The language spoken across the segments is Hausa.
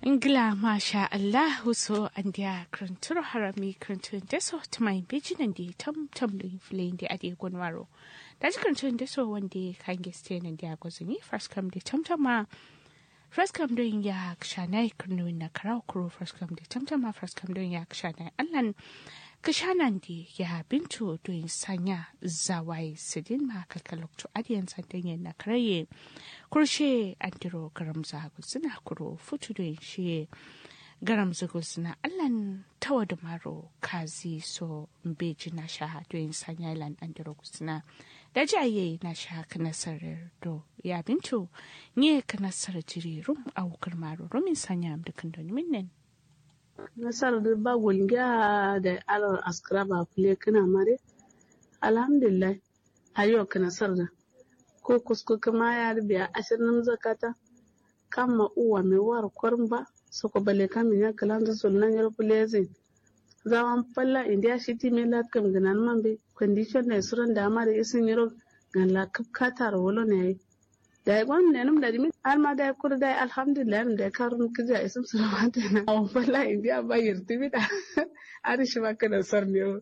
Ingila masha Allahu so an dia kruntur harami kruntun deso tumai bejinan di tam tam da inflain di adi gunwaro. Da ji kruntun deso wanda kan geste nan dia gozuni first come di tam tam ma first come doing ya kshanai krunu na karau kuro first come di tam tam ma first come doing ya kshanai allan kishanan di ya bintu doing sanya zawai sidin ma kalkalok to adiyan sandan na karaye kurshe andiro garam zagu suna kuro futu doing shi garam zagu suna allan tawa da maro kazi so mbeji na sha doing sanya ilan andiro suna da jaye na sha kanasarar do ya bintu nye kanasar jiri rum awukar maro rumin sanya amdukan doni minnen nasar da ba gulga da alawar askara ba kule kana mare alhamdulillah ayo ka nasar da ko kusko kama ya rubiya ashirin zakata kama uwa mai war kwarin ba su ko bale kamin ya kalan da sunan yar kulezi zaman falla india shiti mai latkam ganan man be condition ne suran da amare isin yaro gan la kapkata wolo ne da gwan ne num da dimi har ma da kur da alhamdulillah da karun kija isum sulamata na aw falla india ba yirti bida ari shi maka da sar ne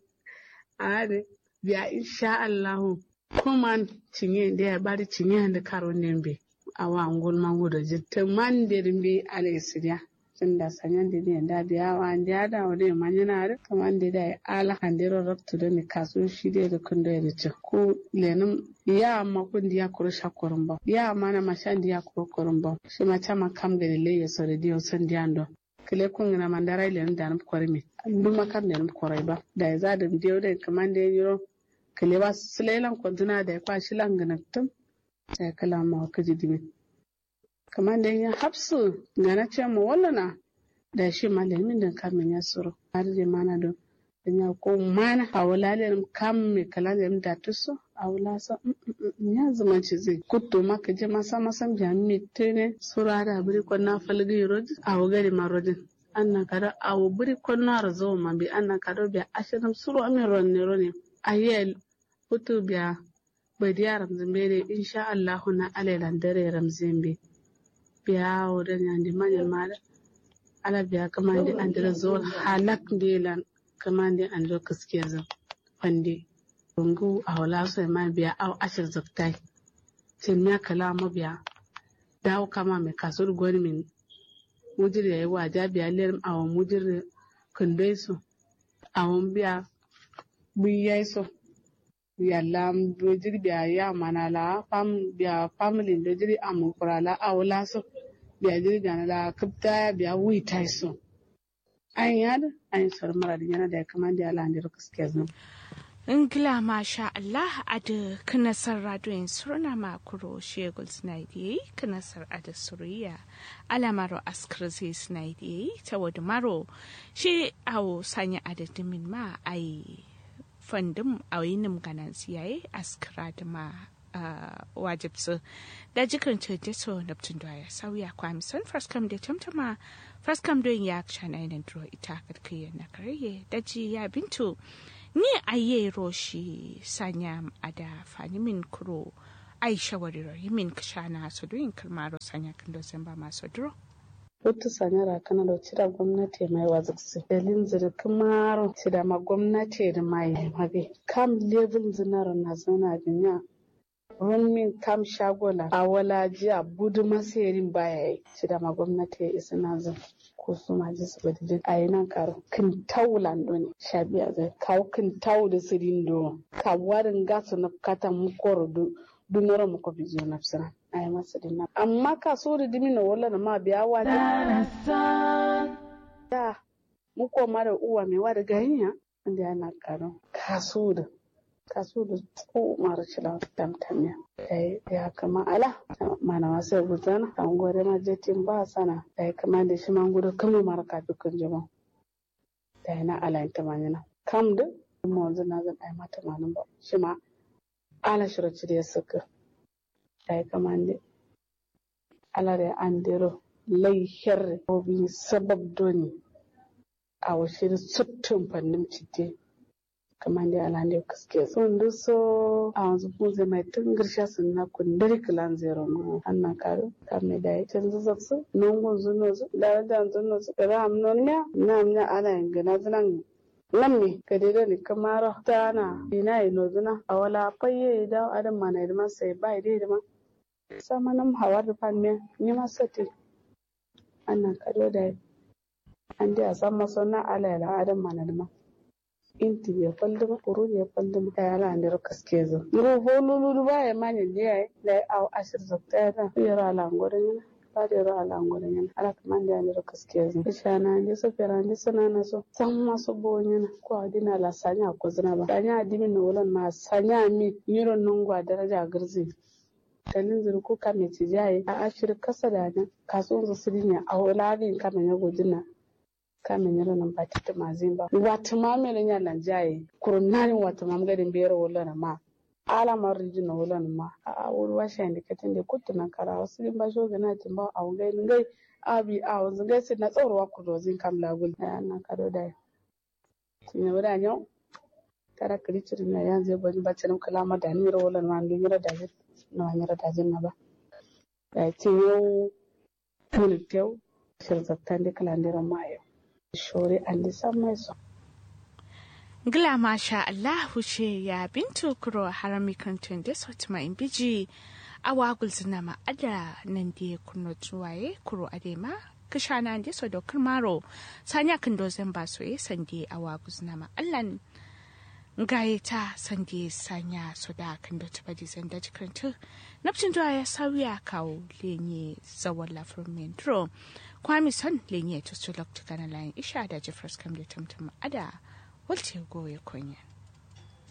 are biya insha Allah kuma cinye da ya bari cinye da karun ne be awa ngol mango da jitte man da rimbe alaysiya tunda sanyan da ne da biya wa da da wade manyana da kaman da da ala handiro rabtu da ne kaso shi da da kun da ya ce ko lenum ya ma kun da ya kuro shakorin ba ya ma na mashan da ya kuro korin ba shi ma chama kam ga le ya so da dio san da ando kile kun na mandara ile da nan kwari mi duk makar da nan kwarai ba da ya za da dio da kaman da yiro kile ba sulelan kwantuna da ya kwashi langanattum sai kala ma ka ji dimi kamar da ya hapsu ga na ce mu wallana da shi malamin da kamin ya suru har da mana don ya ko mana a wala da kam me kala da da tuso a wala sa ya zama ci zai kutto maka je masa masan jami tene sura da buri ko na falgi rodi a wagari marodin anna kada a buri ko na razo ma bi anna kada bi ashirin suru amin ronne ronne ayel kutu biya bai diya ramzimbe insha Allahu na alailan dare ramzimbe biya wurin yandi manyan mara ala biya kamande andira zol halak ndelan kamande andiro kaskiya zan fande rungu a wala so ma biya aw ashir zaktai tin ya kala ma biya dawo kama mai kasur gwani min mujir yayi waja biya ler awon mujir kundai su awon biya buyai so yalla dojiri biya ya mana la fam biya family dojiri amu kurala awla so biya jiri gana la kapta biya wi tai so an yad an sar mara da yana da ya kama da ala ndiro kaske zan Ingila masha Allah a da kanasar radiyon surna makuro shegul snaidi kanasar a da suriya alamaro askar zai snaidi ta wadda maro shi awo sanya adadimin ma a yi fandin a yinim ganan siyaye askara da ma wajibsu da jikin ce so neptun da ya sauya kwamison faskam da tamtama faskam don ya shana yanar duro ita karkiyar na karye da ji ya bintu ni aye roshi sanya ada fani min kuro ai shawariro yimin kashana su doyin kalmaro sanya kan dozen ba masu duro Hutu sanyara kana da cira gwamnati mai waziksi. Dalin zirkin maro ci da ma gwamnati da mai mabe. Kam level zinar na zana duniya. Rumin kam shagola a wala jiya budu masayarin baya yi. Ci da ma gwamnati ya isa na zan. Ko su ma ji su badidin a yi nan karo. Kin tau lando ne. Shabiya zai kawo kin tau da sirin do. Ka warin gasu na kata mukoro du. Dunoro muko bizo na fisiran. ay masadin nan amma ka so da dimi na wala na ma biya wa da mu ko mara uwa mai wa da ganiya inda yana karo ka so da ka so da ko mara shila tamtamiya dai ya kama ala mana wasu gudana an gore ma jetin ba sana dai kama da shi man gudu kama mara ka dukkan jama dai na ala ta manyana kam da mu wanzu na zan ai mata manan ba shi ma ala shiraci da ya saka ay kamande alare andiro lay herre obi sabab doni awa shiri sottum fannim cidde kamande alande kaske sun duso a wanzu kunze mai tun girsha sun na kundiri kilan zero no anna karo kame da can zuzaksu nungun zunozu da da zunozu da ram nonya na mnya ala ingana zunan nan ne ka dai ni kamara ta na ina ino zuna a wala fayye da adam mana da sai bai dai da ma sama nam hawar da fan me ni ma sati anna kado da an da san maso na ala la adam mana da ma inti ya falduma kuru ya falduma ta yala an dira kaske zo ngo volulu ba ya manya ne ai da au ashir zakta ya da yara ala ngore ne ba da yara ala ngore ne ala kaman da dira kaske zo ishana ne so fera ne sana na so san maso bo ne ko adina la sanya ko zina ba sanya adimi no wolan ma sanya mi yiro nungwa daraja garzi dalin zuru ko kame ci jaye a ashir kasa da nan kasuwan su sidinya a wala bin kame ne godina kame nyala nan bati ta mazin ba wata ma mele nya nan jaye kurunani wata ma gadin biyar wala na ma ala ma riji na wala na ma a wuri wa shan dikatin da kutu nan kara wasu din ba shoga na tin ba a ngai ngai abi a wanzu ngai sai na tsawarwa ku dozin kam lagul ya nan kado da tin ya wada nyau tara kiriciri na yanzu bani ba tin kala ma da ni wala na ndu mira da na wanyara da na ba da tin yau tulitew shirzattan da kalandiran mayo shore andi samai so Gila masha Allahu ce ya bintu kuro harami kantun da sauti ma in biji a wagul zina ma ada nan da kuno tuwaye kuro adema kishana da so dokar maro sanya kan dozan ba so ye sande a wagul zina ma allan gaye ta sande sanya so da kan da tuba di zanda jikantu nafcin zuwa ya sauya kawo lenye zawon lafiyar mentro kwami son lenye to su lokta kana layin isha da jeffers kam da tamtam ada walce goye kunya